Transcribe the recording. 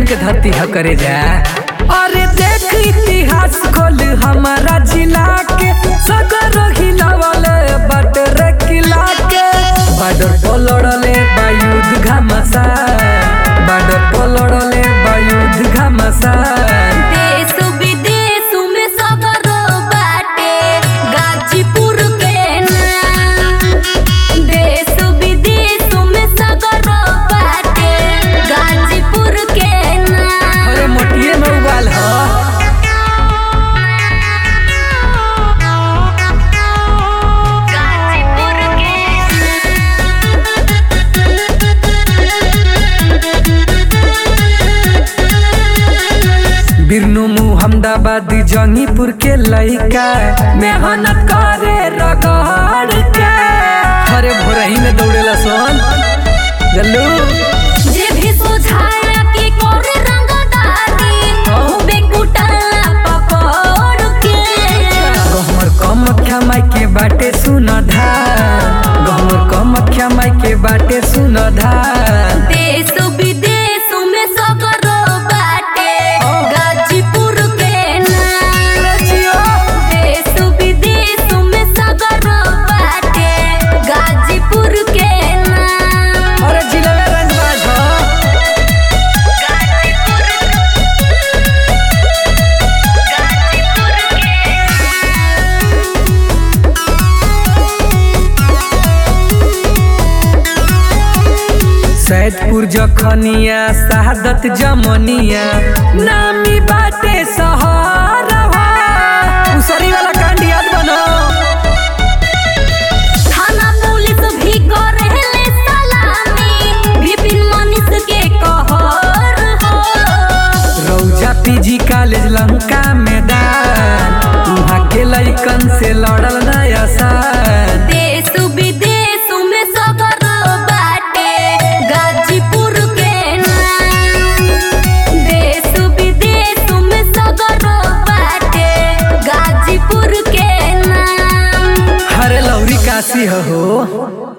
के धरती ह करे जा अरे देख इतिहास खोल हमारा जिला के सगर हिलावल बटर किला के बॉर्डर पर लड़ले बायुध घमासा बॉर्डर पर लड़ले बायुध घमासा देश विदेश में सगरो बाटे गाजीपुर के नाम देश विदेश में सगरो बाटे गाजीपुर के नाम अरे मोटिए में उबाल ह गाजीपुर के बिरनु मुहम्मदाबाद जंगीपुर के लइका मेहनत करे रगड़ के अरे भोरही में दौड़ेला सोन जल्लू जे भी सुझाया कि करे रंगदारी खूबे कुटाला पकड़ के गहमर कम माई के बाटे सुन धार गहमर कम माई के बाटे सुन धार देश विदेश में सगरो बाटे गाजीपुर के नाम देश विदेश में सगरो बाटे गाजीपुर के नाम अरे जिला रंगबाज ह सैदपुर जखनिया शहादत जमनिया नामी बाटे सहरवा उसरी वाला कांड याद बनो थाना पुलिस भी करेले सलामी विपिन मनीष के कहर हो रौजा पीजी कॉलेज लंका मैदान वहाँ के लइकन से लड़ल नया साल देश विदेश में सगर बाटे गाजीपुर के नाम देश विदेश में सगर बाटे गाजीपुर के नाम हरे लौरी काशी हो